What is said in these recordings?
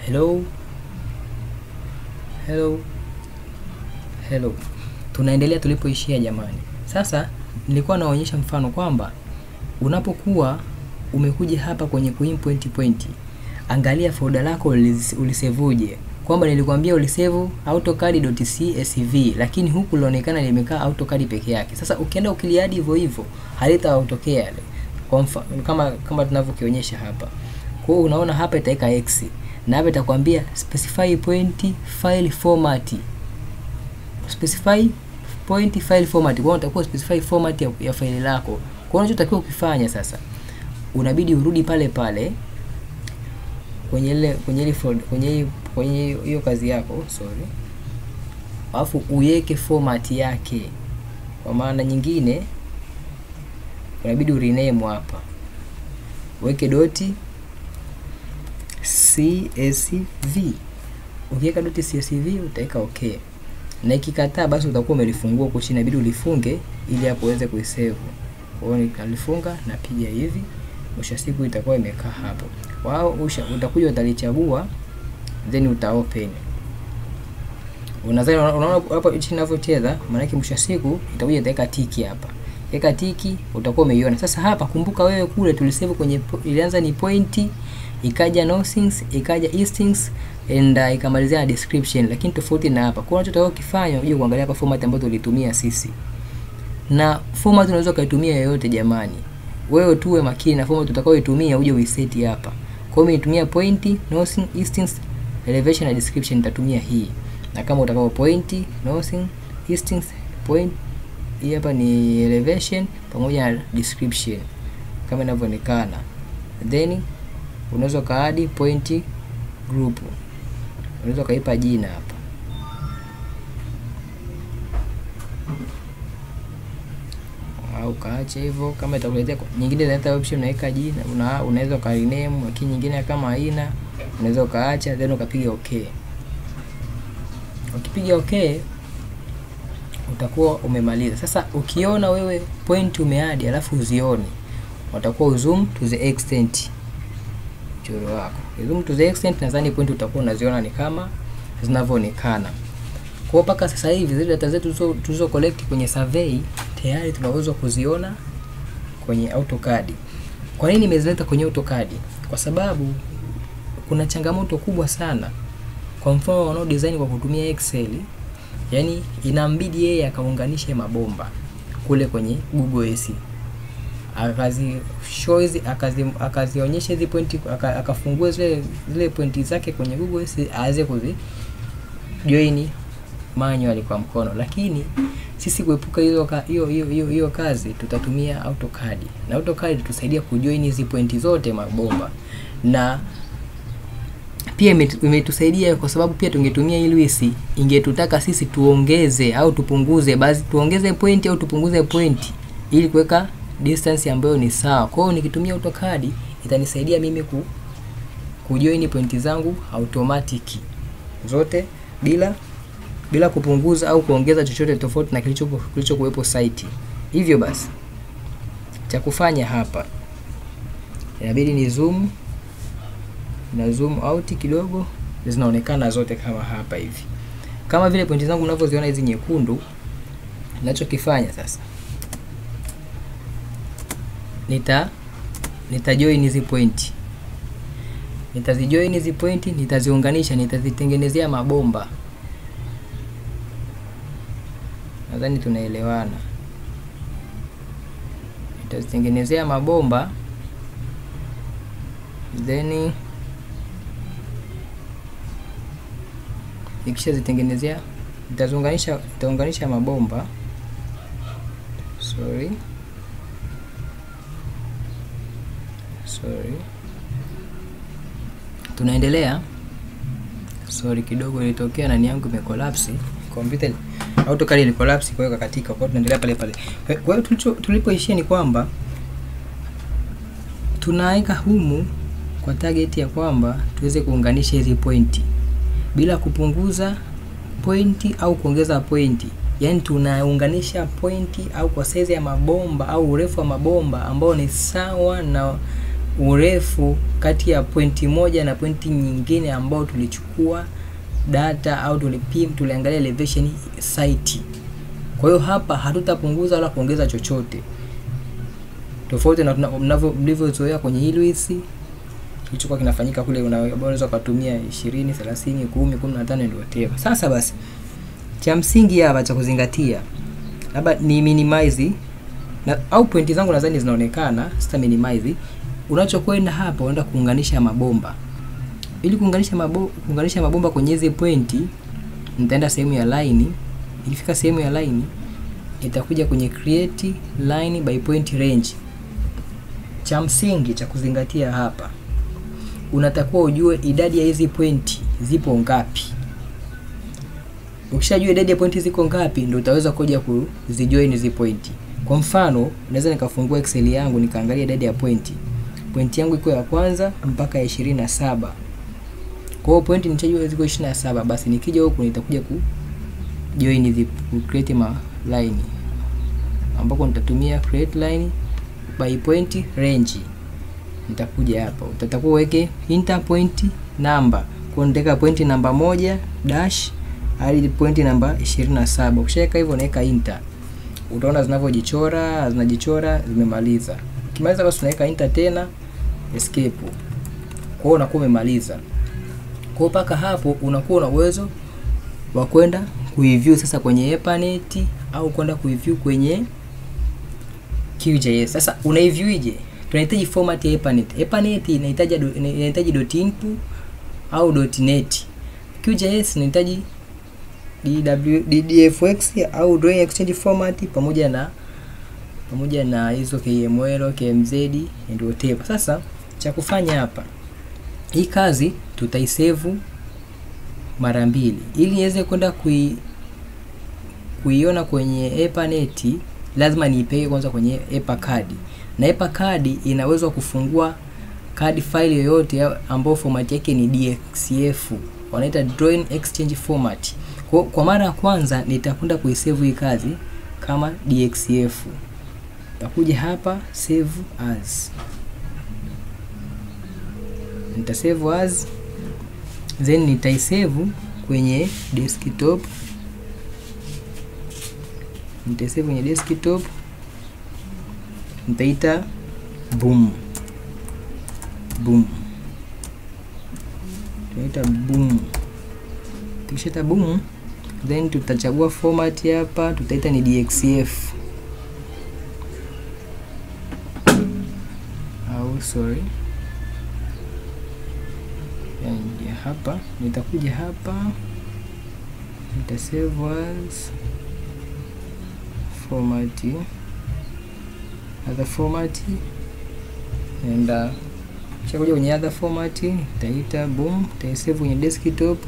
hello hello hello tunaendelea tulipoishia jamani sasa nilikuwa naonyesha mfano kwamba unapokuwa umekuja hapa kwenye kuimpoint point angalia folda lako ulis- ulisevuje kwamba nilikwambia ulisave autocad.csv lakini huku linaonekana limekaa autocad peke yake sasa ukienda ukiliadi hivyo hivyo halitautokea yale kwa mfano kama kama tunavyokionyesha hapa kwa hiyo unaona hapa itaweka x na hapa itakwambia specify point file format specify point file format kwa hiyo utakuwa specify format ya, ya faili lako kwa hiyo unachotakiwa ukifanya sasa unabidi urudi pale pale kwenye ile kwenye ile folder kwenye hii- kwenye hiyo- hiyo kazi yako sorry alafu uweke format yake kwa maana nyingine unabidi urename hapa uweke doti csv ukiweka doti csv utaweka okay na ikikataa basi utakuwa umelifungua huko chini inabidi ulifunge ili hapo uweze kuisave kwa hiyo nikalifunga napiga hivi mwisho wa siku itakuwa imekaa hapo wao usha- utakuja utalichagua then uta open unadhani unaona hapo chini inavyocheza maanake mwisho wa siku itakuja itaweka tiki hapa weka tiki utakuwa umeiona sasa hapa kumbuka wewe kule tulisave kwenye po- ilianza ni point ikaja nothings ikaja eastings and uh, ikamalizia na description lakini tofauti na hapa kwa unachotakiwa kufanya uje kuangalia hapa format ambayo tulitumia sisi na format unaweza ukaitumia yoyote jamani wewe tuwe makini na format utakayoitumia uje uiseti hapa kwa hiyo mimi nitumia point nothing eastings elevation na description nitatumia hii na kama utakao point nothing eastings point hii hapa ni elevation pamoja na description kama inavyoonekana then unaweza ukaadi point group unaweza ukaipa jina hapa au kaacha hivyo kama itakuletea kwa- nyingine inaleta option unaweka jina una, unaweza ukarename lakini nyingine kama haina unaweza ukaacha then ukapiga okay ukipiga okay utakuwa umemaliza sasa ukiona wewe point umeadi alafu uzioni utakuwa uzoom to the extent mchoro wako zoom to the extent nadhani point utakuwa unaziona ni kama zinavyoonekana kwa hiyo mpaka sasa hivi zile data zetu tulizo- tulizo collect kwenye survey tayari tunaweza kuziona kwenye AutoCAD. Kwa nini nimezileta kwenye AutoCAD? Kwa sababu kuna changamoto kubwa sana. Kwa mfano wanao design kwa kutumia Excel, yani inambidi yeye akaunganishe mabomba kule kwenye Google AC akazi show hizi akazi akazionyesha hizi pointi aka, akafungue zile zile pointi zake kwenye Google AC aweze kuzi join manually kwa mkono, lakini sisi kuepuka hizo ka- hiyo hiyo hiyo hiyo kazi tutatumia AutoCAD na AutoCAD tutasaidia kujoin hizi pointi zote mabomba na pia imetu- imetusaidia kwa sababu pia tungetumia hii Lewis ingetutaka sisi tuongeze au tupunguze basi tuongeze point au tupunguze point ili kuweka distance ambayo ni sawa. Kwa hiyo nikitumia AutoCAD itanisaidia mimi ku kujoin pointi zangu automatic zote bila bila kupunguza au kuongeza chochote tofauti na kilichopo kilichokuwepo site. Hivyo basi cha kufanya hapa inabidi ni zoom na zoom out kidogo, zinaonekana zote kama hapa hivi, kama vile pointi zangu mnavyoziona hizi nyekundu. Ninachokifanya sasa nita nitajoin hizi pointi, nitazijoin hizi pointi, nitaziunganisha, nitazitengenezea mabomba. Nadhani tunaelewana. Nitazitengenezea mabomba then nikisha zitengenezea nitaziunganisha nitaunganisha mabomba sorry sorry tunaendelea sorry kidogo ilitokea nani yangu imekolapsi kompyuta ili- AutoCAD ilikolapsi kwa hiyo kakatika kwa hiyo tunaendelea pale pale Kwa- kwa hiyo tulicho- tulipoishia ni kwamba tunaweka humu kwa target ya kwamba tuweze kuunganisha hizi pointi bila kupunguza pointi au kuongeza pointi yaani tunaunganisha pointi au kwa saizi ya mabomba au urefu wa mabomba ambao ni sawa na urefu kati ya pointi moja na pointi nyingine ambao tulichukua data au tulipim tuliangalia elevation site. Kwa hiyo hapa hatutapunguza wala kuongeza chochote, tofauti na mnavyo mlivyozoea kwenye Ilwis kilichokuwa kinafanyika kule, unaweza ukatumia 20, 30, 10, 15 ndio whatever. Sasa basi cha msingi hapa cha kuzingatia labda ni minimize na, au pointi zangu nadhani zinaonekana, sita minimize. Unachokwenda hapa unaenda kuunganisha mabomba. Ili kuunganisha mabo, kuunganisha mabomba kwenye hizi pointi, nitaenda sehemu ya line. Ikifika sehemu ya line, itakuja kwenye create line by point range. Cha msingi cha kuzingatia hapa, unatakiwa ujue idadi ya hizi pointi zipo ngapi. Ukishajua idadi ya pointi ziko ngapi, ndio utaweza kuja kuzijoin hizi pointi. Kwa mfano, naweza nikafungua Excel yangu nikaangalia idadi ya pointi. Pointi yangu iko ya kwanza mpaka ya ishirini na saba. Kwa hiyo pointi nitajua ziko 27, basi nikija huku nitakuja ku join hizi ku create ma line ambako nitatumia create line by point range. Nitakuja hapa, utatakuwa uweke enter point number. Kwa nitaweka point namba moja dash hadi point namba 27. Ukishaweka hivyo unaweka enter. Utaona zinavyojichora, zinajichora zimemaliza. Ukimaliza basi unaweka enter tena escape. Kwa hiyo unakuwa umemaliza. Kwa mpaka hapo unakuwa una uwezo wa kwenda kuiview sasa kwenye Epanet au kwenda kuiview kwenye QGIS. Sasa unaiviewje? Tunahitaji format ya Epanet. Epanet inahitaji inahitaji .input au .net. QGIS inahitaji DW, DDFX au drawing exchange format pamoja na pamoja na hizo KML, KMZ and whatever. Sasa cha kufanya hapa, hii kazi tutaisave mara mbili ili iweze kwenda kui kuiona kwenye Epanet, lazima niipeke kwanza kwenye EPA card, na EPA card inaweza kufungua card file yoyote ambayo format yake ni DXF, wanaita drawing exchange format. Kwa, kwa mara ya kwanza nitakwenda kuisave hii kazi kama DXF. Nitakuja hapa save as, nita save as then nitaisave kwenye desktop, nitaisave kwenye desktop, nitaita boom boom, nitaita boom. Tukishata boom then tutachagua format hapa, tutaita ni DXF au sorry, ya hapa nitakuja hapa, nita save as format, other format, enda kishakuja kwenye other format, nitaita boom, nitaisave kwenye desktop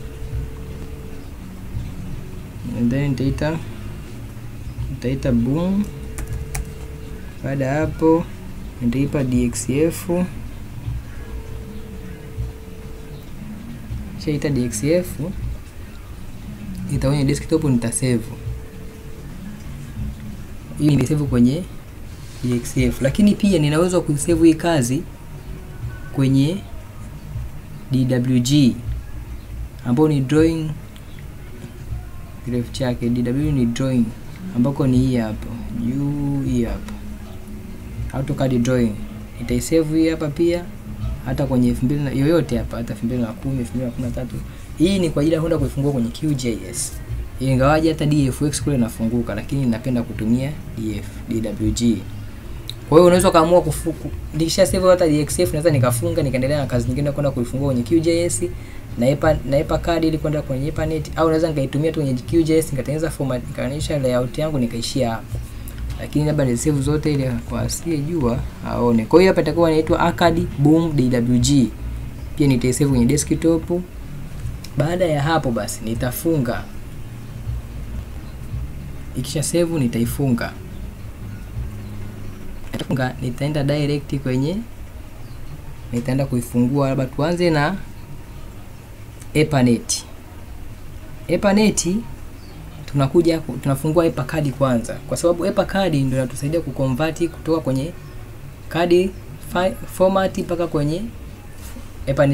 and then nitaita nitaita boom. Baada ya hapo nitaipa DXF, shaita DXF ita kwenye desktop nitasave, ili nisave kwenye DXF, lakini pia ninaweza kuisave hii kazi kwenye DWG ambao ni drawing kirefu chake DW ni drawing ambako ni hii hapa juu, hii hapa AutoCAD drawing itaisave hii hapa pia, hata kwenye 2000 yoyote hapa, hata 2010 2013. Hii ni kwa ajili ya kwenda kuifungua kwenye QGIS, ingawaje hata DFX kule inafunguka, lakini napenda kutumia DF DWG. Kwa hiyo unaweza kaamua kufuku, nikisha save hata DXF naweza nikafunga nikaendelea na kazi nyingine kwenda kuifungua kwenye QGIS na EPA na EPA card ili kwenda kwenye Epanet au naweza nikaitumia tu kwenye QGIS nikatengeneza format nikaonyesha layout yangu nikaishia hapo, lakini labda ni save zote ili kwa asiyejua aone. Kwa hiyo hapa itakuwa inaitwa Arcade Boom DWG, pia nitaisave kwenye desktop. Baada ya hapo basi nitafunga, ikisha save nitaifunga, nitafunga, nitaenda direct kwenye, nitaenda kuifungua. Labda tuanze na Epanet. Epanet tunakuja tunafungua EPA card kwanza, kwa sababu EPA card ndio inatusaidia kuconvert kutoka kwenye card fi- format mpaka kwenye hapa ni